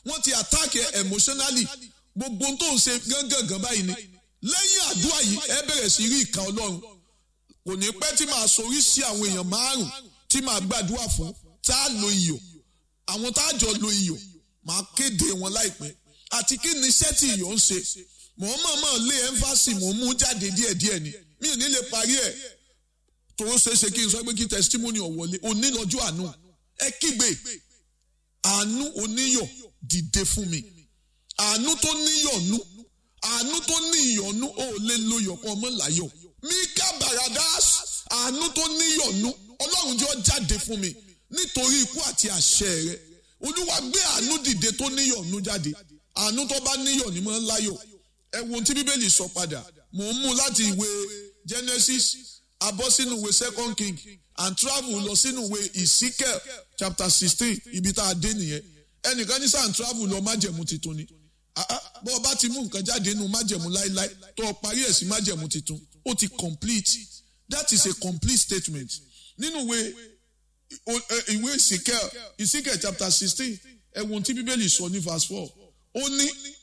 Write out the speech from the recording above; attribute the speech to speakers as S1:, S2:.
S1: wọ́n ti attack ẹ emotionally gbogbo tó ń ṣe gángan báyìí ni lẹ́yìn àdúrà yìí ẹ bẹ̀rẹ̀ sí rí ìka ọlọ́run kò ní pẹ́ tí màá sorí sí àwọn èèyàn márùn tí màá gbàdúrà fún tá a lo iyọ̀ àwọn tá a jọ lo iyọ̀ màá kéde wọn láìpẹ́ àti kí ni iṣẹ́ tí iyọ̀ ń ṣe mò ń mọ̀ọ́mọ̀ lé ẹ́ńfàsì mò ń mú jáde díẹ̀díẹ̀ ni mi ò ní lè parí ẹ̀ tó ṣeé ṣe kí n sọ pé kí testimony ọ̀wọ́lé onílọ́jọ́ àánú ẹ kígbe àánú oníyọ̀ dìde fún mi àánú tó níyọ̀nú àánú tó ní ìyọ̀nú ò lè lo yọ̀kan ọmọ láyọ̀ mika baradas àánú tó níyọ̀nú ọlọ́run jọ jáde fún mi nítorí ikú àti àṣẹ rẹ olúwa gbé àánú dìde tó níyọ̀nú jáde àánú tó bá níyọ̀ ní mọ́ láyọ̀ ẹ wo ohun tí bíbélì sọ padà mò ń mú láti ìwé genesis abọ́ sínú ìwé second king and travel lọ sínú ìwé ezekiel chapter sixteen ibi tá a dé nìyẹn ẹnìkan ní sàn travel lọ májẹ̀mú titun ni bọ́ ọ bá ti mú nǹkan jáde nínú májẹ̀mú láíláí tó o parí ẹ̀ sí májẹ̀mú titun ó ti complete that is a complete statement nínú ìwé ìwé ezekiel ezekiel chapter sixteen ẹ̀wọ̀n tí bíbélì sọ ní verse four ó ní